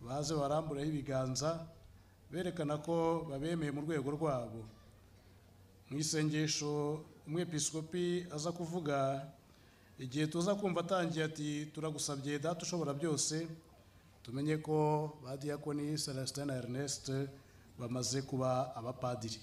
baze baramburaho ibiganza berekana ko babemeye mu rwego rwabo mu isengesho umwepiskopi aza kuvuga igihe tuza kumva atangiye ati turagusabye data ushobora byose tumenye ko ba diyakoni celestin na ernest bamaze kuba abapadiri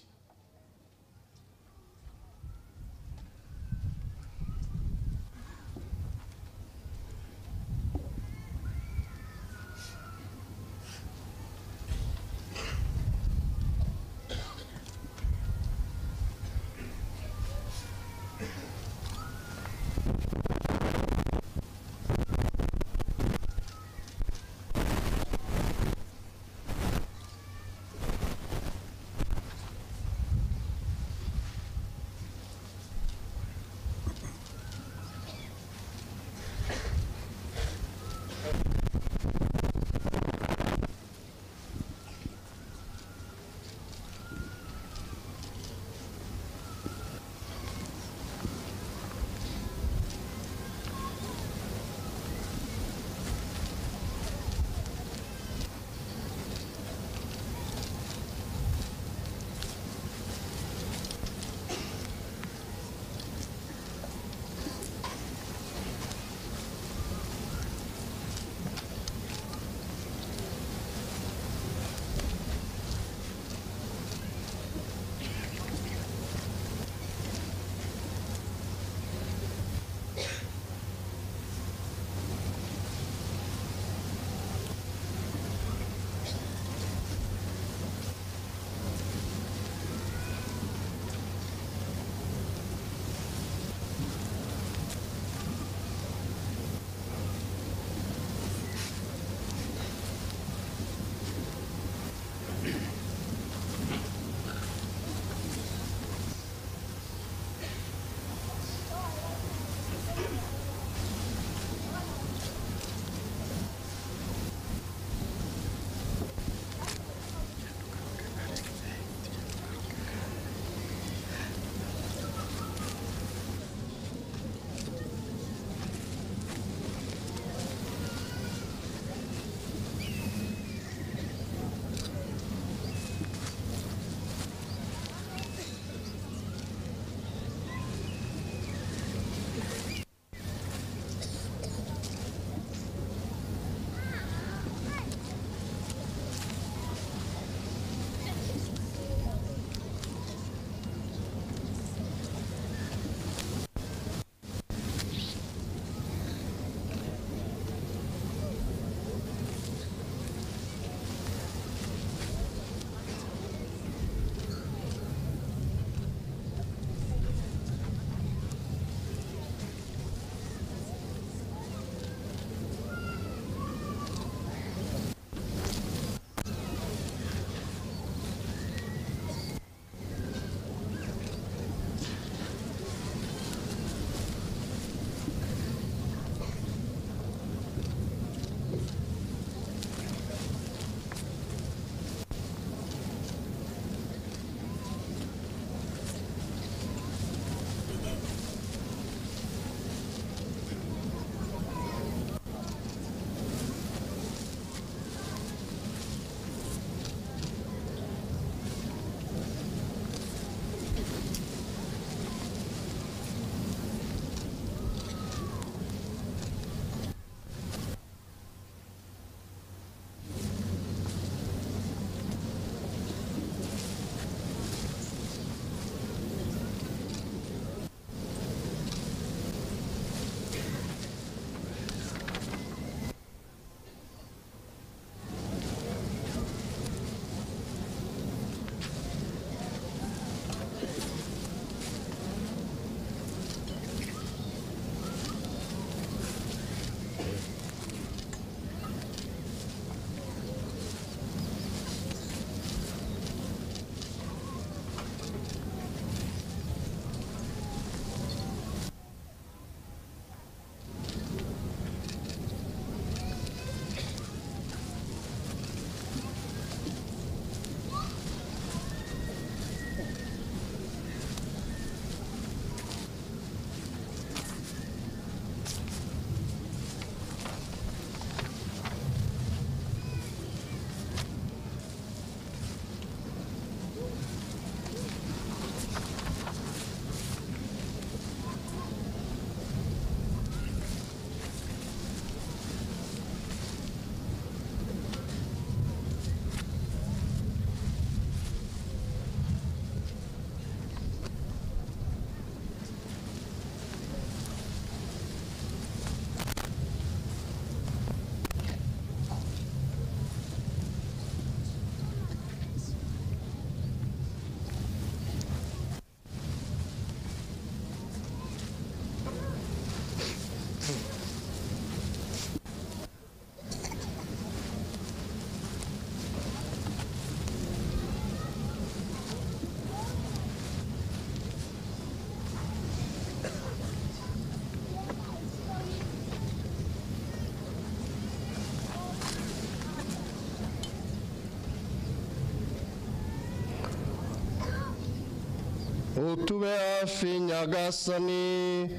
utube hafi nyagasani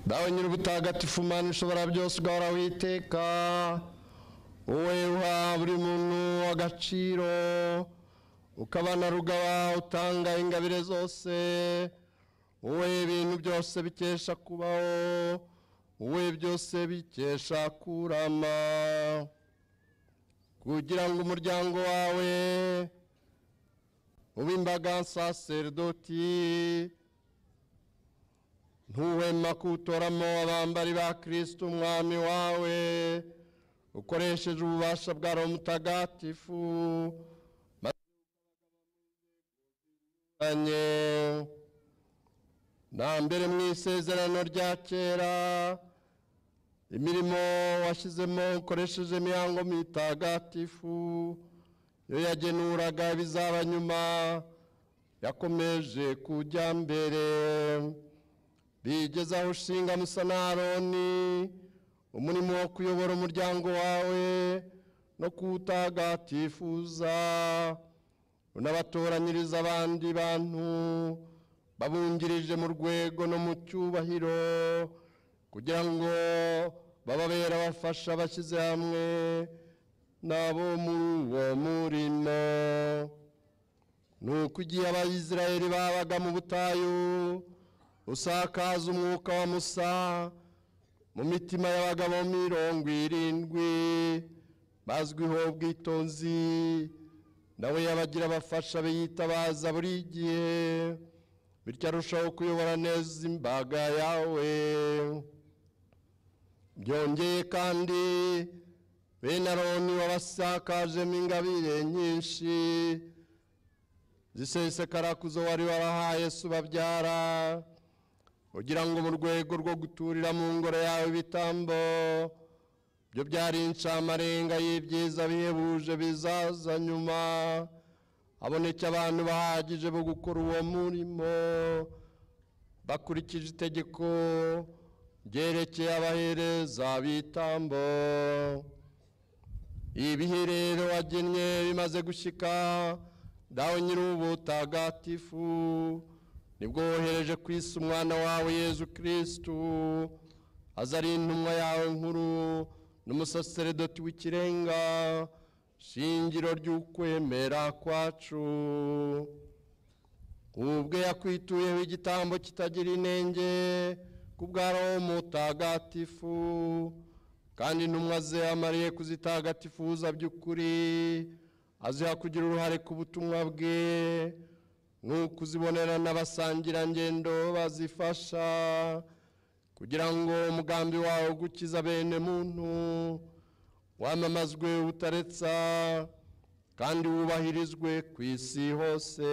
dawe nyir'ubutagatifu mana ushobora byose ugahora witeka wowe uha buri muntu agaciro ukaba na rugaba utanga ingabire zose wowe ibintu byose bikesha kubaho wowe byose bikesha kurama kugira ngo umuryango wawe uw'imbaga saseredoti ntuhema kuwutoramo abambari ba kirisito umwami wawe ukoresheje ububasha bwa roho mutagatifu maze na mbere mu isezerano rya kera imirimo washyizemo ukoresheje imihango mitagatifu iyo yagenuraga ibizaba nyuma yakomeje kujya mbere bigeze aho ushinga musa na aroni umurimo wo kuyobora umuryango wawe no kuwutagatifuza unabatoranyiriza abandi bantu babungirije mu rwego no mu cyubahiro kugira ngo bababere abafasha bashyize hamwe nabo muri uwo murimo ni uko igihe abayisiraheli babaga mu butayu usakaza umwuka wa musa mu mitima y'abagabo mirongo irindwi bazwiho ubwitonzi nawe yabagira abafasha biyitabaza buri gihe bityo arushaho kuyobora neza imbaga yawe byongeye kandi bene aroni wabasakajemo ingabire nyinshi zisesekara kuzo wari warahaye se ubabyara ugira ngo mu rwego rwo guturira mu ngoro yawe ibitambo byo byari incamarenga y'ibyiza bihebuje bizaza nyuma haboneke abantu bahagije bo gukora uwo murimo bakurikije itegeko ryerekeye abahereza bitambo ibihe rero wagennye bimaze gushyika dawe nyir'ubutagatifu nibwo wohereje ku isi umwana wawe yezu kirisitu aza ari intumwa yawe nkuru n'umusaseredoti w'ikirenga shingiro ry'ukwemera kwacu ubwe yakwituyeho igitambo kitagira inenge ku bwa roho mutagatifu kandi intumwa ze amariye kuzitagatifuza by'ukuri aziha kugira uruhare ku butumwa bwe nk'uko uzibonera n'abasangirangendo bazifasha kugira ngo umugambi wawe ugukiza bene muntu wamamazwe utaretsa kandi wubahirizwe ku isi hose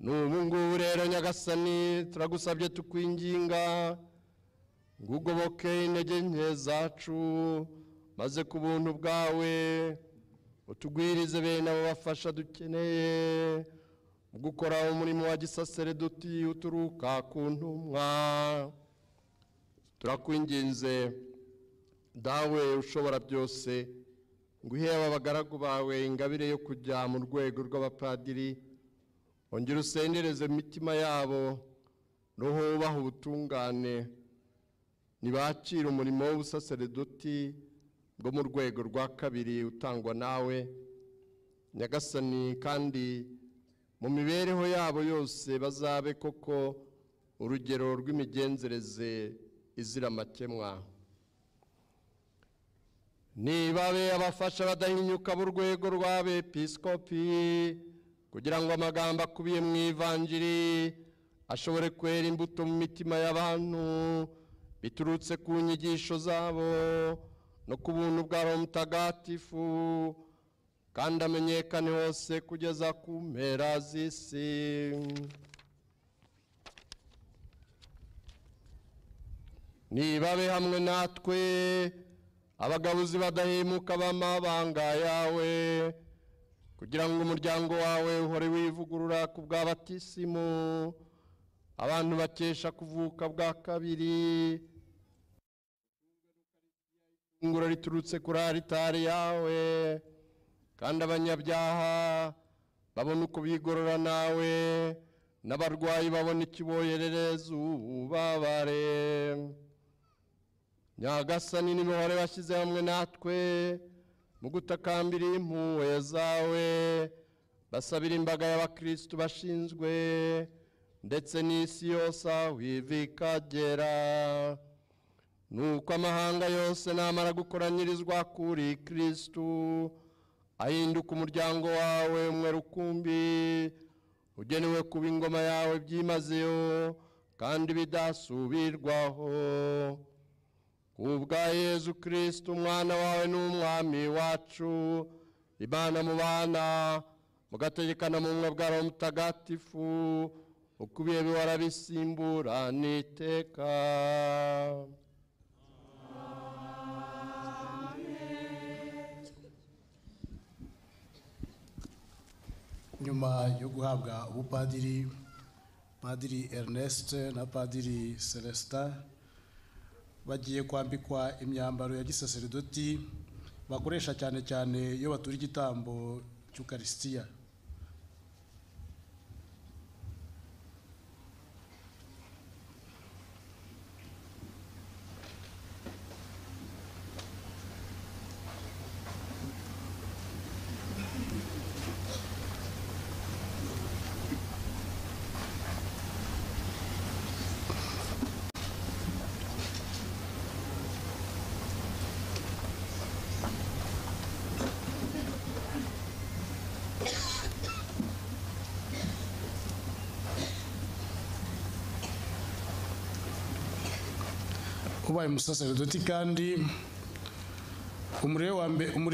ni ubu ngubu rero nyagasani turagusabye tukwinginga ngo ugoboke intege nke zacu maze ku buntu bwawe utugwirize bene abo bafasha dukeneye mu gukora umurimo wa gisaseredoti uturuka ku ntumwa turakwinginze dawe ushobora byose ngo ihe abagaragu bawe ingabire yo kujya mu rwego rw'abapadiri ongera usendereze mu mitima yabo roho wubaha ubutungane ntibakire umurimo w'ubusaseredoti bwo mu rwego rwa kabiri utangwa nawe nyagasani kandi mu mibereho yabo yose bazabe koko urugero rw'imigenzereze izira amakemwa nibabe abafasha badahinyuka b'urwego rw'abepisikopi kugira ngo amagambo akubiye mu ivanjiri ashobore kwera imbuto mu mitima y'abantu biturutse ku nyigisho zabo no ku buntu bwa roho mutagatifu kandi amenyekane hose kugeza ku mpera z'isi nibabe hamwe natwe abagabuzi badahemuka b'amabanga yawe kugira ngo umuryango wawe uhore wivugurura ku bwa batisimu abantu bakesha kuvuka bwa kabiri ifunguro riturutse kuri aritari yawe kandi abanyabyaha babona uko bigorora nawe n'abarwayi babona ikiboherere zubabare nyagasani n'ibihore washyize hamwe natwe mu gutakambira impuhwe zawe basabira imbaga y'abakirisitu bashinzwe ndetse n'isi yose aho iva ikagera nuko amahanga yose namara gukoranyirizwa kuri kirisitu ahinduka umuryango wawe umwe rukumbi ugenewe kuba ingoma yawe byimazeyo kandi bidasubirwaho kubwa yezu kirisito umwana wawe n'umwami wacu imana mu bana mugategekana mu bumwe bwa roho mutagatifu ukubiye bihora bisimbura n'iteka nyuma yo guhabwa ubupadiri padiri ernest na padiri celestin bagiye kwambikwa imyambaro ya gisaseridoti bakoresha cyane cyane iyo batura igitambo cy'ukarisitiya ubaye umusaseridoti kandi umurere wa mbe- umurere